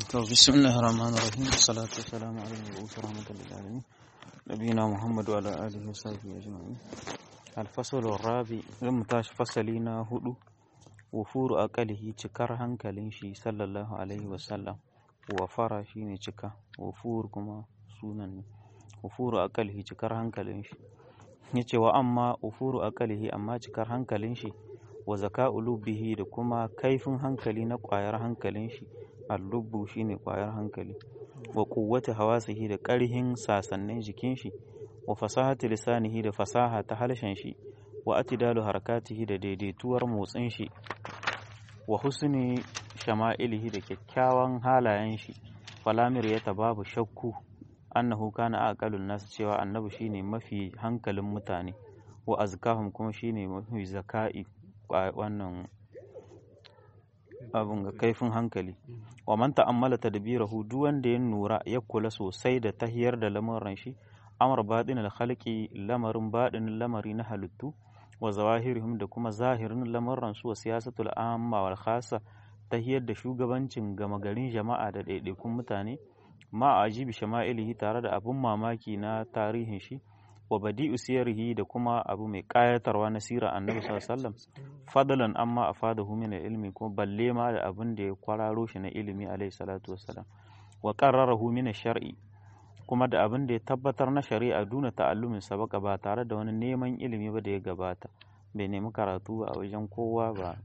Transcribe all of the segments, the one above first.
To bismillahir rahmanir rahim salatu wassalamu ala al-mab'uth rahmatan lil alamin nabiyina muhammad wa ala alihi wa sahbihi ajma'in al-fasl ar-rabi zan tashi fasali na hudu wufuru aqalihi cikar hankalin shi sallallahu alaihi wa sallam wa fara shine cika wufur kuma sunan ne wufuru aqalihi cikar hankalin shi yace wa amma wufuru aqalihi amma cikar hankalin shi wa zaka'u lubbihi da kuma kaifin hankali na ƙwayar hankalin shi al-lubbu shine ƙwayar hankali wa quwwati hawasihi da ƙarhin sasannin jikin shi wa fasahati lisanihi da fasaha ta halshen shi wa atidalu harakatihi da daidaituwar motsin shi wa husni shama'ilihi da kyakkyawan halayen shi falamir ya babu shakku annahu kana aqalun nas cewa annabi shine mafi hankalin mutane wa azkahum kuma shine mafi zaka'i wannan abin ga kaifin hankali wa man ta'ammala tadbirahu duk wanda ya nura ya kula sosai da tahiyar da lamarin shi amr badin al khalqi lamarin badin lamari na halittu wa zawahirihim da kuma zahirin lamarin su wa siyasatul amma wal khassa tahiyar da shugabancin gama garin jama'a da ɗaiɗaikun mutane ma ajibi shama'ilihi tare da abun mamaki na tarihin shi wa badi'u siyarihi da kuma abu mai kayatarwa na sirar annabi sallallahu alaihi wasallam fadlan amma afadahu min ilmi kuma balle ma da abin da ya kwararo shi na ilimi alaihi salatu wassalam wa qarrarahu min shar'i kuma da abin da ya tabbatar na shari'a duna ta'allumin sabaka ba tare da wani neman ilimi ba da ya gabata bai nemi karatu ba a wajen kowa ba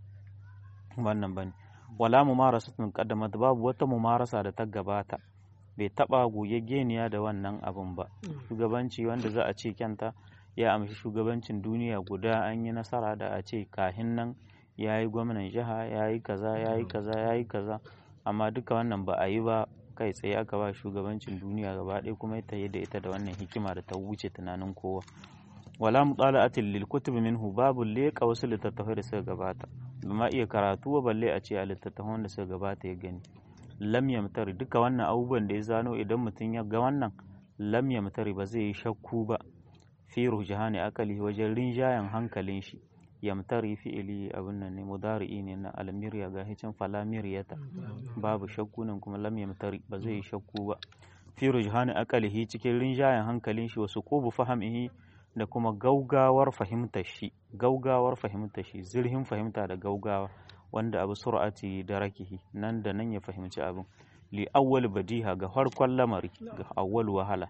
wannan bane wala mumarasatun qaddamat babu wata mumarasa da ta gabata bai taba goyaggeniya da wannan abun ba shugabanci wanda za a ce kyanta ya amshi shugabancin duniya guda an yi nasara da a ce kahin nan ya yi gwamnan jiha ya yi kaza ya yi kaza ya yi kaza amma duka wannan ba a yi ba kai tsaye aka ba shugabancin duniya gaba ɗaya kuma ta yi da ita da wannan hikima da ta wuce tunanin kowa wala mutala'atin lil kutub minhu babu leƙa wasu littattafai da suka gabata ba iya karatu balle a ce a littattafan da suka gabata ya gani lam yamtari duka wannan abubuwan da ya zano idan mutum ya ga wannan lam yamtari ba zai yi shakku ba fi rujhani akali wajen rinjayen hankalin shi yamtari fi'ili abin nan ne mudari'i ne na almiriya ga hicin falamiriyata babu shakku nan kuma lam yamtari ba zai yi shakku ba fi rujhani akalihi cikin rinjayen hankalin shi wasu qubu fahimihi da kuma gaugawar fahimtar shi gaugawar fahimtar shi zirhin fahimta da gaugawa wanda abu sur'ati da rakihi nan da nan ya fahimci abin li awwal badiha ga farkon lamari ga awwal wahala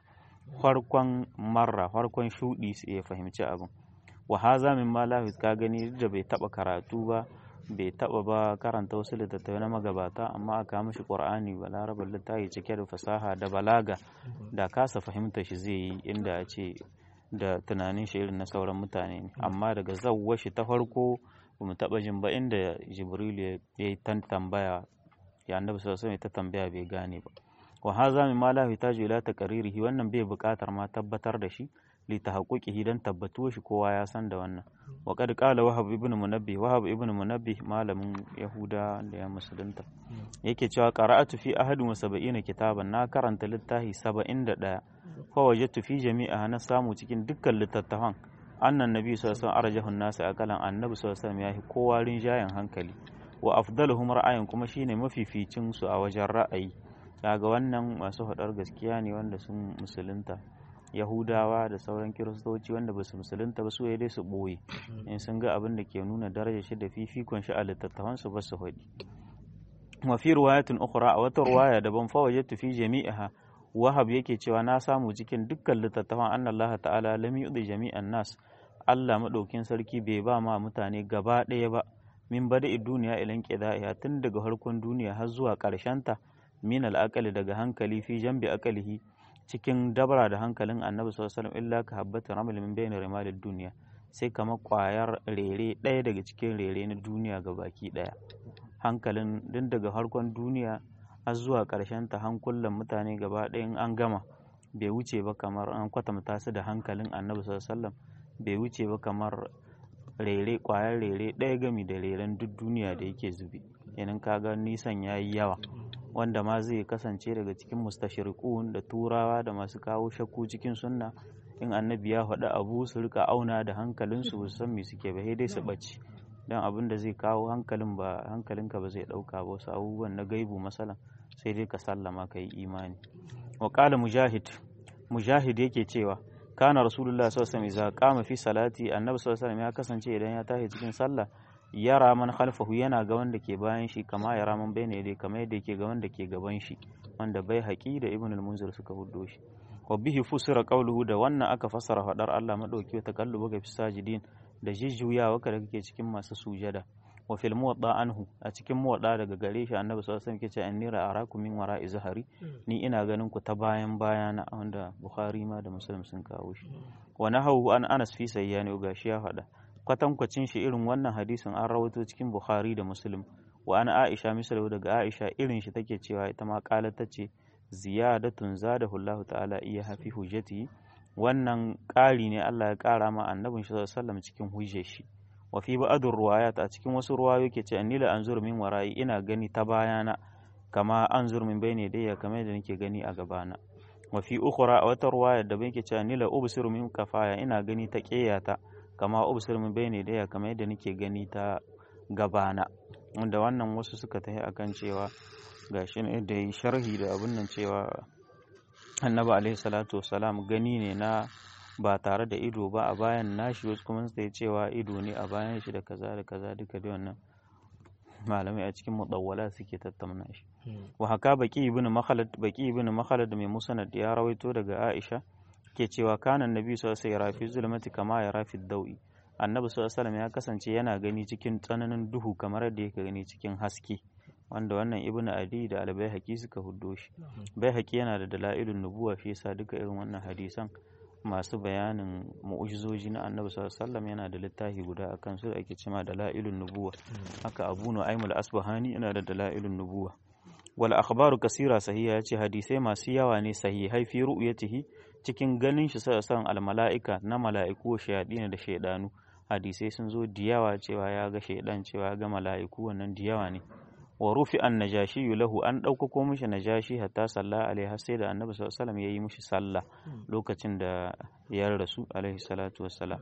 farkon marra farkon shudi sai ya fahimci abin wa haza min ma lafiz ka gani da bai taba karatu ba bai taba ba karanta wasu littattafai na magabata amma aka mishi qur'ani ba larabar littafi cike da fasaha da balaga da kasa fahimta shi zai yi inda a ce da tunanin shi irin na sauran mutane ne amma daga zawwa shi ta farko ba mu taɓa jin ba inda jibril ya yi tan tambaya ya annabi sallallahu alaihi ta tambaya bai gane ba wa haza min ma la yuhtaju ila taqririhi wannan bai buƙatar ma tabbatar da shi li tahaqquqihi dan tabbatuwa shi kowa ya san da wannan wa qad qala wahab ibn munabbih wahab ibn munabbih malamin yahuda da ya musulunta yake cewa qara'atu fi ahadin wa sab'ina kitaban na karanta littafi 71 fa wajadtu fi jami'a na samu cikin dukkan littattafan annan nabi sallallahu alaihi arjahun nasu akalan annabi sallallahu alaihi yahi kowa rinjayen hankali wa afdaluhum ra'ayin kuma shine mafificin su a wajen ra'ayi kaga wannan masu hadar gaskiya ne wanda sun musulunta yahudawa da sauran kiristoci wanda ba su musulunta ba su dai su boye in sun ga abin da ke nuna darajar shi da fifikon shi a littattafan su ba su faɗi wa fi riwayatin ukhra a wata riwaya daban fa wajadtu fi jami'iha wahab yake cewa na samu cikin dukkan littattafan annallaha ta'ala lam yu'di jami'an nas Allah maɗaukin sarki bai ba ma mutane gaba ɗaya ba min bada duniya ilan ƙida'iya tun daga harkon duniya har zuwa ta min al'akali daga hankali fi jambi akalihi cikin dabara da hankalin annabi sallallahu illa ka habbata ramal min bayna rimalid duniya sai kamar ƙwayar rere ɗaya daga cikin rere na duniya ga baki ɗaya hankalin din daga harkon duniya har zuwa ta hankulan mutane gaba ɗaya in an gama bai wuce ba kamar an kwatanta su da hankalin annabi sallallahu bai wuce ba kamar rere kwayar rere ɗaya gami da reren duk duniya da yake zubi yanin kaga nisan ya yi yawa wanda ma zai kasance daga cikin mustashirikun da turawa da masu kawo shakku cikin sunna in annabi ya faɗi abu su rika auna da hankalinsu ba su san me suke ba dai su ɓace don abin da zai kawo hankalin ba hankalinka ba zai ɗauka ba wasu abubuwan na gaibu masalan sai dai ka sallama ka yi imani wa qala mujahid mujahid yake cewa kana rasulullah sallallahu alaihi wasallam idza qama fi salati annabi sallallahu alaihi wasallam ya kasance idan ya tashi cikin sallah yara man khalfahu yana ga wanda ke bayan shi kama yara man bayne dai kamar yadda yake ga wanda ke gaban shi wanda bai haƙi da ibn al-munzir suka huddo shi wa bihi fusira qawluhu da wannan aka fassara fadar Allah madauki wa takallubu ga fisajidin da jijjuyawa ka da kake cikin masu sujada wa fil muwadda anhu a cikin muwadda daga gare shi annabi sallallahu alaihi wasallam yake ce annira arakum min wara'i zahari ni ina ganin ku ta bayan bayana wanda bukhari ma da muslim sun kawo shi wa nahawu an anas fi sayyani gashi ya faɗa kwatankwacin shi irin wannan hadisin an rawaito cikin bukhari da muslim wa an aisha misalu daga aisha irin shi take cewa ita ma qalat tace ziyadatun zadahu Allah ta'ala iya hafi hujjati wannan ƙari ne Allah ya ƙara ma annabin shi sallallahu alaihi wasallam cikin hujjar shi wa fi ba'dur ruwayat a cikin wasu ruwayo yake ce annila anzur min wara'i ina gani ta bayana kama anzur min bayne dayya kamar da nake gani a gabana wa fi ukhra a wata ruwaya da yake ce annila ubsiru min kafaya ina gani ta ƙeyata kama ubsir min bayne dayya kamar yadda nake gani ta gabana wanda wannan wasu suka tafi akan cewa gashi ne da yi sharhi da abin nan cewa annabi alaihi salatu wasalam gani ne na ba tare da ido ba a bayan nashi wasu kuma sai cewa ido ne a bayan shi da kaza da kaza duka da wannan malamai a cikin mudawwala suke tattauna shi wa haka baki ibn makhalad baki ibn makhalad mai musnad ya rawaito daga Aisha ke cewa kana annabi sallallahu alaihi wasallam fi zulmati kama ya rafi dawi annabi sallallahu alaihi ya kasance yana gani cikin tsananin duhu kamar yadda yake gani cikin haske wanda wannan ibn adi da albayhaqi suka huddo shi bayhaqi yana da dalailun nubuwa shi yasa duka irin wannan hadisan masu bayanin mu'ujizoji na annabi sallallahu alaihi yana da littafi guda akan su da ake cewa dalailun nubuwa haka abu nu'aymul asbahani yana da dalailun nubuwa wal akhbaru kasira sahiha yace hadisai masu yawa ne sahihai fi ru'yatihi cikin ganin shi sallallahu al mala'ika na mala'iku shayadina da shaydanu hadisai sun zo da yawa cewa ya ga shaidan cewa ya ga mala'iku wannan da yawa ne wa rufi an najashi lahu an ɗaukako mishi najashi hatta salla alaihi sai da annabi sallallahu alaihi ya yi mishi sallah lokacin da ya rasu alaihi salatu wassalam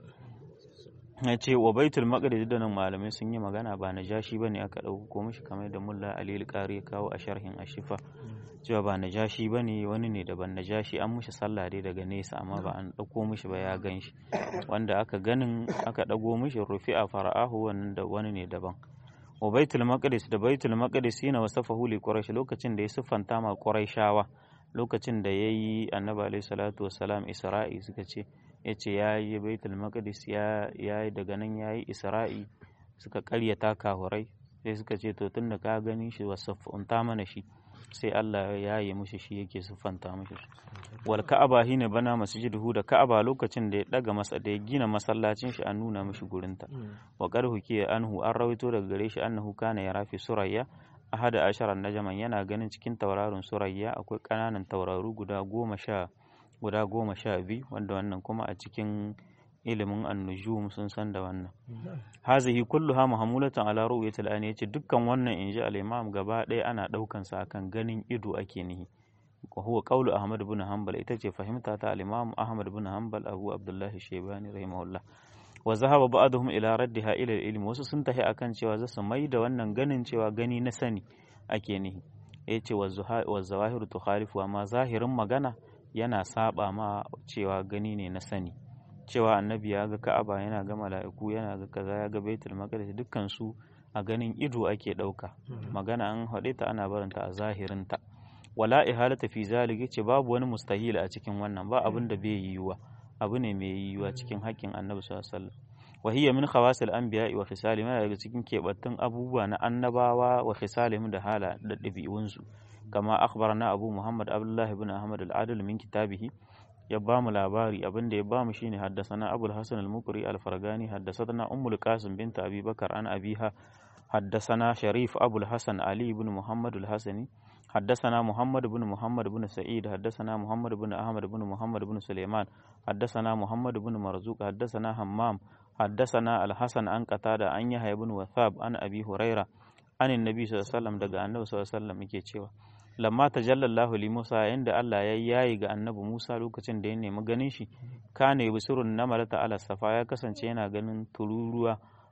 ya ce wa baitul maqdis da nan malamai sun yi magana ba najashi bane aka ɗaukako mishi kamar da mulla ali al ya kawo a sharhin ashifa cewa ba najashi bane wani ne daban najashi an mishi sallah dai daga nesa amma ba an ɗauko mishi ba ya gan shi wanda aka ganin aka ɗago mishi rufi a fara'ahu wannan da wani ne daban wa baitul maqdis da baitul maqdis yana wasafahu li quraish lokacin da ya siffanta ma quraishawa lokacin da yayi annabi alaihi salatu wassalam isra'i suka ce yace yayi baitul maqdis ya yayi daga nan yayi isra'i suka karyata kahurai sai suka ce to tunda ka gani shi wasafanta mana shi sai Allah ya yi mushi shi yake siffanta mushi wal ka'aba hina bana masjiduhu da ka'aba lokacin da ya daga masa da ya gina masallacin shi an nuna mishi gurinta wa qarhu ke anhu an rawaito daga gare shi annahu kana ya rafi surayya ahada ashara najaman yana ganin cikin tauraron surayya akwai kananan tauraru guda goma sha guda goma sha biyu wanda wannan kuma a cikin ilimin annujum sun san da wannan hazihi kulluha mahmulatan ala ru'yatil ayni yace dukkan wannan inji al-imam gaba ɗaya ana daukan sa akan ganin ido ake nihi wa huwa qawlu ahmad ibn hanbal ita ce fahimta ta al-imam ahmad ibn hanbal abu abdullah shaybani rahimahullah wa zahaba ba'dhum ila raddiha ila al-ilm wasu sun tahi akan cewa za su mai da wannan ganin cewa gani na sani ake nihi yace wa zawahiru tukhalifu amma zahirin magana yana saba ma cewa gani ne na sani cewa annabi ya ga ka'aba yana ga mala'iku yana ga kaza ya ga baitul maqdis dukkan su a ganin ido ake ɗauka magana an haɗe ta ana barinta a zahirinta wala ihalata fi zalika ce babu wani mustahil a cikin wannan ba abin da bai yiwuwa abu ne mai yiwuwa cikin haƙƙin annabi sallallahu alaihi wasallam wa hiya min khawasil anbiya wa khisalihim daga cikin kebattun abubuwa na annabawa wa khisalihim da hala da ɗabi'unsu kama akhbarana abu muhammad abdullahi ibn ahmad al-adil min kitabihi ya ba mu labari abin da ya ba mu shine haddasana abul hasan al-mukri al-fargani haddasana ummul qasim bint abi bakar an abiha haddasana sharif abul hasan ali ibn muhammad al-hasani حدثنا محمد بن محمد بن سعيد حدثنا محمد بن أحمد بن محمد بن سليمان حدثنا محمد بن مرزوق حدثنا همام حدثنا الحسن عن قتادة عن يحيى بن وثاب عن أبي هريرة عن النبي صلى الله عليه وسلم دقى النبي صلى الله عليه وسلم yake cewa lamma tajalla Allah li Musa inda Allah ya yayi ga annabi Musa lokacin da ya nemi ganin shi kana yubsirun namarata ala safa ya kasance yana ganin tururuwa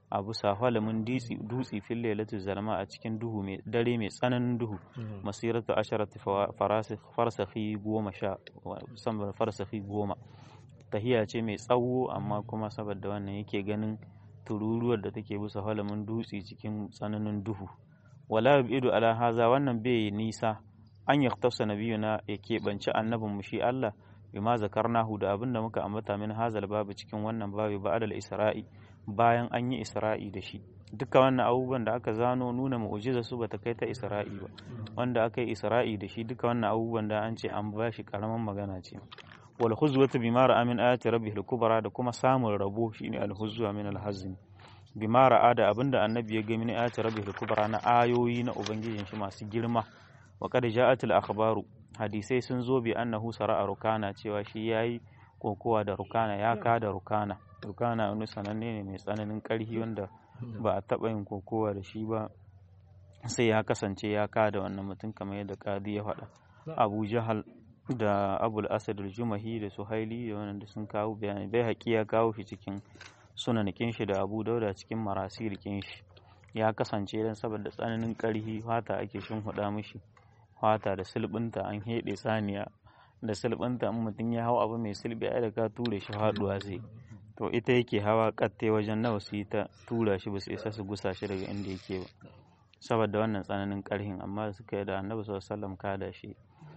a bisa halamin dutse fil lailatul zalma a cikin duhu mai dare mai tsananin duhu masiratu asharati farsakhi goma sha musamman farsakhi goma tahiya ce mai tsawo amma kuma saboda wannan yake ganin tururuwar da take bisa halamin dutse cikin tsananin duhu wala ido ala haza wannan bai nisa an yaktasa nabiyuna ya keɓance annabin mu shi Allah bima zakarnahu da abin da muka ambata min hazal babu cikin wannan babu ba'dal isra'i bayan an yi isra'i da shi duka wannan abubuwan da aka zano nuna mu'jiza su bata kai ta isra'i ba wanda aka yi isra'i da shi duka wannan abubuwan da an ce an ba shi karaman magana ce wal huzwatu bima ra'a min ayati rabbihil kubra da kuma samun rabo shine al huzwa min al hazm bima ra'a da abinda annabi ya ga min ayati rabbihil kubra na ayoyi na ubangijin shi masu girma wa qad ja'at al akhbaru hadisai sun zo bi annahu sara'a rukana cewa shi yayi kokowa da rukana ya ka da rukana rukana wani sananne ne mai tsananin karhi wanda ba a taɓa yin kokowa da shi ba sai ya kasance ya ka da wannan mutum kamar yadda kadi ya faɗa abu jahal da abul asad jumahi da suhaili da wannan da sun kawo bayani bai haƙi ya kawo shi cikin sunanikin shi da abu dauda cikin marasilikin shi ya kasance don saboda tsananin ƙarhi fata ake huɗa mishi fata da silbinta an heɗe saniya da silbinta in mutum ya hau abu mai silbi ai da ka ture shi faɗuwa zai to ita yake hawa katte wajen nawa su yi ta tura shi ba su isa su gusa shi daga inda yake ba saboda wannan tsananin ƙarhin amma suka yi da annabi sallallahu alaihi wasallam kada shi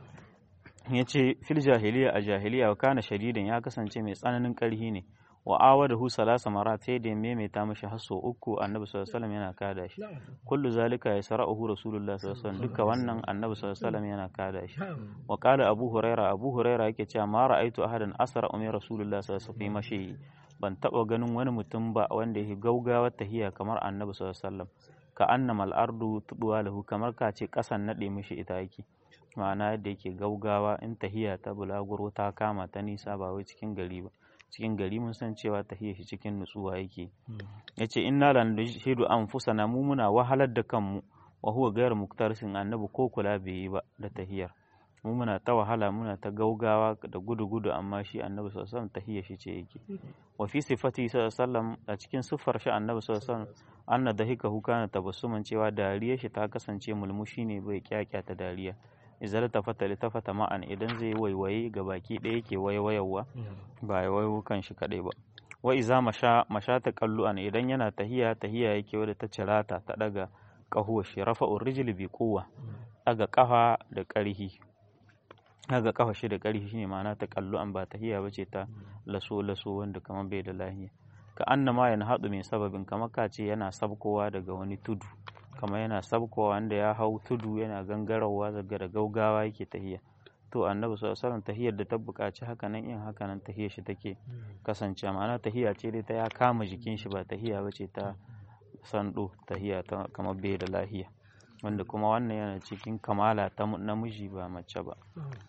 ya ce fil jahiliya a jahiliya wa kana shadidan ya kasance mai tsananin ƙarhi ne wa awadahu salasa marat sai da maimaita mashi hasso uku annabi sallallahu alaihi yana kada shi kullu zalika ya sara'uhu rasulullah sallallahu alaihi duka wannan annabi sallallahu alaihi yana kada shi wa qala abu huraira abu huraira yake cewa ma ra'aitu ahadan asra ummi rasulullah sallallahu alaihi mashi ban taba ganin wani mutum ba wanda yake gaugawar tahiya kamar annabi sallallahu alaihi ka annama al-ardu tudwa lahu kamar ka ce kasan nade mishi ita yake ma'ana yadda yake gaugawa in tahiya ta bulaguro ta kama ta nisa ba wai cikin gari ba cikin gari mun san cewa tahiya shi cikin nutsuwa yake yace inna la nashhidu anfusana mu muna wahalar da kanmu wa huwa ghayr muktarsin annabi ko kula bai yi ba da tahiyar mu muna ta wahala muna ta gaugawa da gudu gudu amma shi annabi sallallahu alaihi wasallam tahiyar shi ce yake wa fi sifati sallallahu alaihi wasallam a cikin siffar shi annabi sallallahu alaihi wasallam anna dahikahu kana tabassuman cewa dariyar shi ta kasance mulmushi ne bai kyakyata dariya izar ta fata ta fata ma'an idan zai waiwaye ga baki ɗaya yake waiwayawa ba ya waiwo kan shi kaɗai ba wa iza masha masha ta kallu'an idan yana tahiya tahiya yake wadda ta cirata ta daga ƙahuwa shi rafa rijli bi kowa daga ƙafa da ƙarhi daga ƙafa shi da ƙarhi shine ma'ana ta kallu'an ba tahiya ba ce ta laso laso wanda kamar bai da lahiya ka annama yana haɗu mai sababin kamar ka ce yana sabkowa daga wani tudu kamar yana sabkowa wanda ya hau tudu yana gangarawa daga da gaugawa yake tahiya to annabi sallallahu alaihi tahiyar da ta buƙaci haka nan in haka nan tahiyar shi take kasance ma'ana tahiya ce dai ta ya kama jikin shi ba tahiya ba ce ta sando tahiya ta kamar bai da lahiya wanda kuma wannan yana cikin kamala ta namiji ba mace ba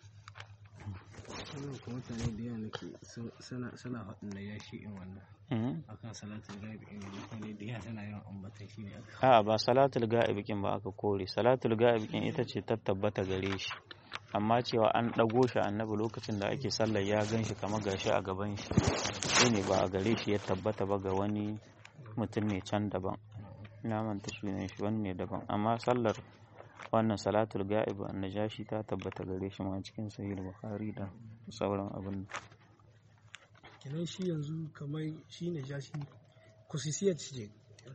wannan kuma mutane da yawa nake suna suna faɗin da yashi in wannan akan salatul ghaib in mutane da yawa suna yawan ambatan shi ne a'a ba salatul ghaib kin ba aka kore salatul ghaib kin ita ce ta tabbata gare shi amma cewa an ɗago shi annabi lokacin da ake sallar ya gan shi kamar gashi a gaban shi shi ne ba a gare shi ya tabbata ba ga wani mutum ne can daban na manta sunan shi wani ne daban amma sallar wannan salatul ga'ib annajashi ta tabbata gare shi ma cikin sahih bukhari da sauran abin kenan shi yanzu kamar shi ne jashi kusisiyar ce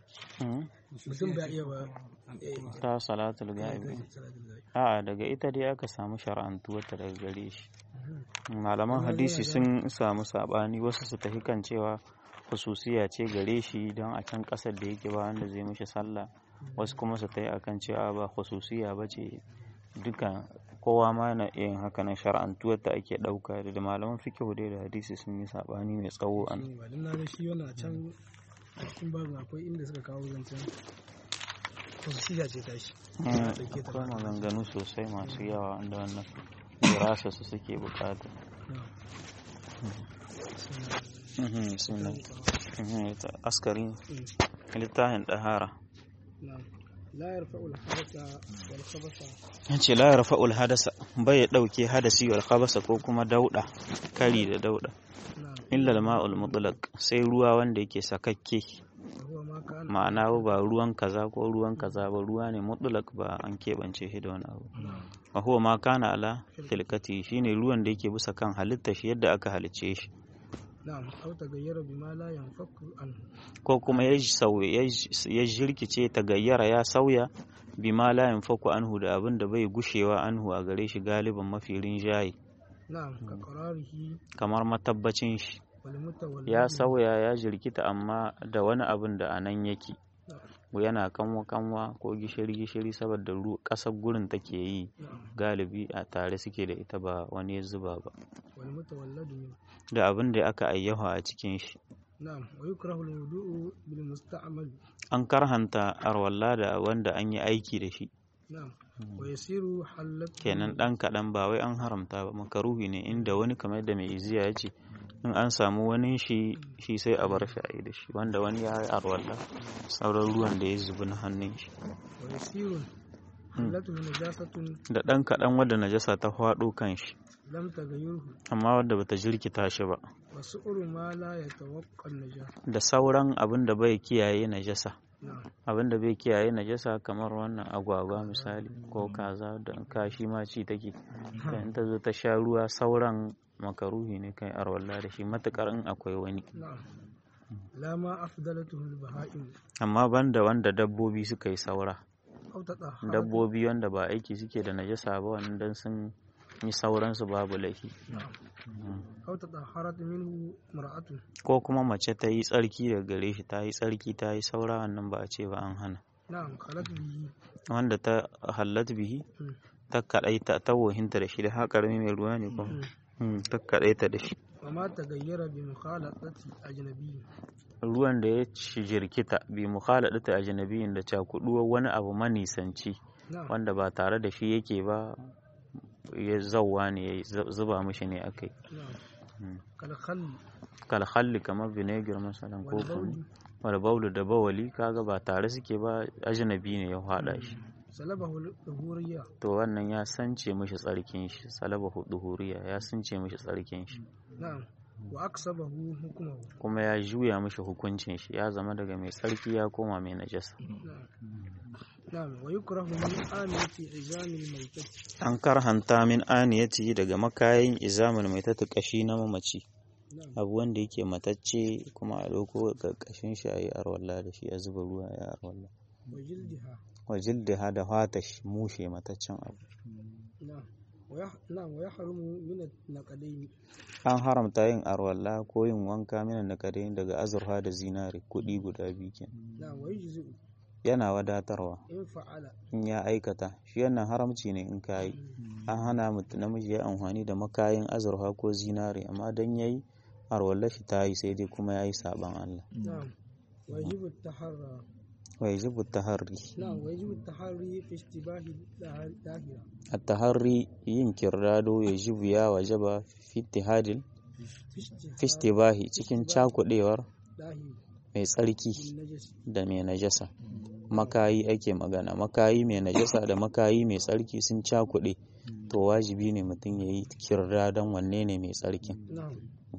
mutum ba iya ba ta salatul ga'ib a'a daga ita dai aka samu shar'antuwarta daga gare shi malaman hadisi sun samu sabani wasu su tafi kan cewa hususiya ce gare shi don a can kasar da yake ba wanda zai mishi sallah wasu kuma su tayi akan cewa ba hususiya ba ce duka kowa ma yana iya yin haka nan shar'antuwar ta ake ɗauka da malaman fikihu dai da hadisi sun yi sabani mai tsawo an ba dan na ga shi wannan can a cikin babu akwai inda suka kawo zancen hususiya ce tashi akwai maganganu sosai masu yawa da wannan dirasa su suke bukata sunan askari littafin ɗahara ya ce la yarfa'ul hadasa bai ya ɗauke hadasi wal khabasa ko kuma dauɗa kari da dauɗa illa ma'ul mutlaq sai ruwa wanda yake sakakke وهو ما كان ma'ana ba ruwan kaza ko ruwan kaza ba ruwa ne mutlak ba an keɓance shi da wani abu wa huwa ma kana ala filkati shine ruwan da yake bisa kan halitta shi yadda aka halicce shi نعم أو تغير بما لا ينفك عنه ko kuma ya sauya ya jirkice ta gayyara ya sauya bima la yanfaku anhu da abin da bai gushewa anhu a gare shi galiban mafi rinjaye نعم كقراره kamar matabbacin shi والمتولد ya sauya ya jirkita amma da wani abin da a nan yake نعم yana kanwa kanwa ko gishiri gishiri saboda ru- ƙasar gurin take yi نعم galibi a tare suke da ita ba wani ya zuba ba والمتولد منه da abin da aka ayyafa a cikin shi نعم ويكره الوضوء بالمستعمل an karhanta arwalla da wanda an yi aiki da shi نعم ويصير حلت kenan ɗan kaɗan ba wai an haramta ba makaruhi ne inda wani kamar da mai iziya ya ce in an samu wani shi shi sai a bar shi a yi da shi wanda wani ya yi arwalla sauran ruwan da ya zubi na hannun shi ويصير حلته نجاسة da ɗan kaɗan wadda najasa ta faɗo kan shi لم تغيره amma wadda bata jirkita shi ba وسؤر ما لا يتوقع النجاسة da sauran abin da bai kiyaye najasa نعم abin da bai kiyaye najasa kamar wannan agwagwa misali ko kaza da kashi ma ci take da in ta zo ta sha ruwa sauran makaruhi ne kai arwalla da shi matukar in akwai wani نعم لا ما أفضلته البهائم amma banda wanda dabbobi suka yi saura أو تطهرت dabbobi wanda ba aiki suke da najasa ba wannan dan sun yi sauransu babu laifi نعم أو تطهرت منه امرأة ko kuma mace ta yi tsarki daga gare shi ta yi tsarki ta yi saura wannan ba a ce ba an hana نعم خلت به wanda ta hallat bihi مم. ta kaɗaita ta wohinta da shi da haƙarmi mai ruwa ne kuma مم. ta kaɗaita da shi وما تغير بمخالطة أجنبي ruwan da ya ci jirkita bi mukhaladata ajnabiyin da cakuduwar wani abu manisanci نعم wanda ba tare da shi yake ba ya zauwa ne ya zuba mishi ne akai نعم مم. كالخل kalhalli kamar vinegar masalan ko والبول kuma wal baulu da bawali kaga ba tare suke ba ajnabi ne ya hada shi سلبه الظهورية to wannan ya sance mishi tsarkin shi salaba duhuriya ya sance mishi tsarkin shi نعم وأكسبه حكمه kuma ya juya mishi hukuncin shi ya zama daga mai tsarki ya koma mai najasa نعم نعم ويكره من آنية عزام الميتة an karhanta min aniyati daga makayin izamul mai ta kashi na mamaci نعم abu wanda yake matacce kuma a ɗauko ga kashin shi a yi arwalla da shi a zuba ruwa ya arwalla وجلدها wa jildiha da fata shi mushe mataccen abu نعم ويح... نعم ويحرم من النقدين an haramta yin arwalla ko yin wanka mina da daga azurfa da zinare kuɗi guda biyu kenan نعم ويجزئ yana wadatarwa إن فعل in ya aikata shi wannan haramci ne in ka yi an hana mutum namiji ya amfani da makayin azurfa ko zinare amma dan yayi arwallar shi ta yi sai dai kuma ya yi saban Allah نعم ويجب التحرى wa yajibu taharri نعم ويجب التحري في اشتباه الداهرة at-taharri yin kirdado yajibu ya wajaba fi ittihadil في اشتباه fi istibahi cikin cakudewar داهرة mai tsarki بالنجس da mai najasa makayi ake magana makayi mai najasa da makayi mai tsarki sun cakuɗe to wajibi ne mutum ya yi kirdadon wanne ne mai tsarkin نعم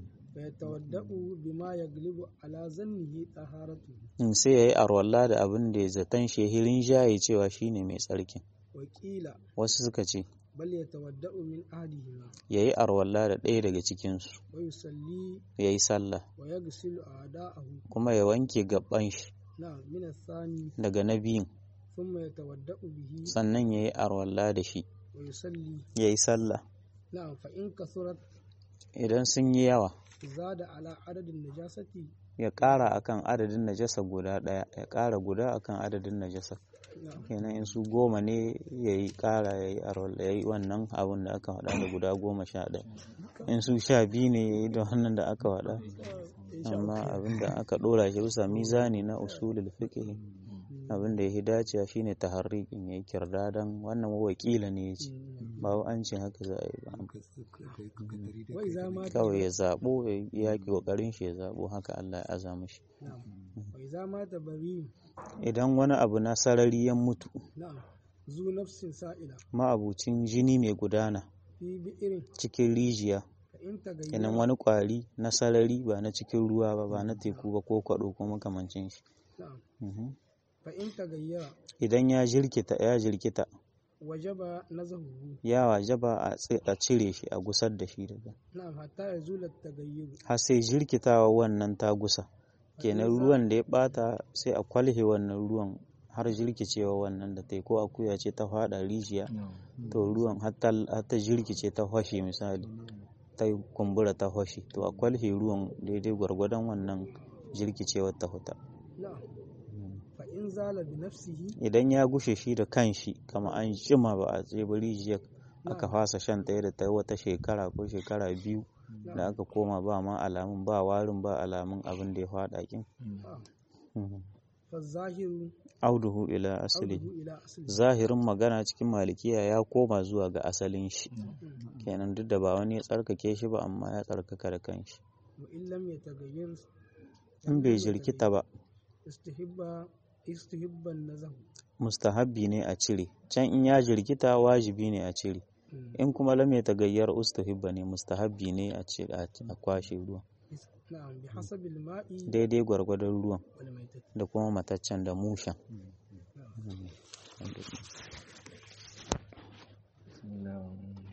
فيتودأ بما يغلب على ظنه طهارته in sai ya yi arwalla da abin da ya zaton shehirin jaye cewa shine mai tsarkin وقيل wasu suka ce بل يتودأ من أحدهما ya yi arwalla da ɗaya daga cikinsu ويصلي ya yi sallah ويغسل أعداءه kuma ya wanke gaban shi نعم من الثاني daga na biyun ثم يتودأ به sannan ya yi arwalla da shi ويصلي ya yi sallah نعم فإن كثرت idan sun yi yawa زاد على عدد النجاسة ya ƙara akan adadin najasa guda ɗaya ya ƙara guda akan adadin najasa نعم kenan in su goma ne ya yi ƙara ya yi arwalla ya yi wannan abin da aka faɗa da guda goma sha ɗaya in su sha biyu ne ya yi da wannan da aka faɗa amma abin da aka ɗora shi bisa mizani na usulul fiqh abin da ya dacewa shine taharriqin yayi kirdadan wannan wakila ne yace ba wai an ce haka za a yi ba وإذا مات kawai ya zabo ya yaki kokarin shi ya zabo haka Allah ya aza mishi نعم وإذا مات بريء idan wani abu na sarari ya mutu نعم ذو نفس سائلة ma'abucin jini mai gudana في بئر cikin rijiya فإن تغير kenan wani kwari na sarari ba na cikin ruwa ba ba na teku ba ko kwado ko makamancin shi na'am Mhm. fa in tagayyara idan ya jirkita ya jirkita wajaba nazahu ya wajaba a tsi- a cire shi a gusar da shi daga na'am hatta yazula tagayyuru har sai jirkitawa wannan ta gusa kenan ruwan da ya bata sai a kwalhe wannan ruwan har jirkicewa wannan da ta yi ko akuya ce ta fada rijiya to ruwan har ta har ta jirkice ta hwashe misali ta yi kumbura ta hwashe to a kwalhe ruwan daidai gwargwadon wannan jirkicewar ta huta na'am fa in zala bi nafsihi idan ya gushe shi da kanshi kama an jima ba a tsaye ba rijiyar aka fasa shan ta da ta yi wata shekara ko shekara biyu da aka koma ba ma alamun ba warin ba alamun abin da ya faɗa kin na'am fa zahiru auduhu ila asali auduhu ila asli zahirin magana cikin malikiya ya koma zuwa ga asalin shi kenan duk da ba wani ya tsarkake shi ba amma ya tsarkaka da kanshi wa in lam yatagayyar in bai jirkita ba istihibba istihibban nazahu mustahabbi ne a cire can in ya jirkita wajibi ne a cire in kuma lam ya tagayyar ustahibba ne mustahabbi ne a cire a kwashe ruwan na'am bi hasabil ma'i daidai gwargwadon ruwan wal maitati da kuma mataccen da mushen na'am Mm.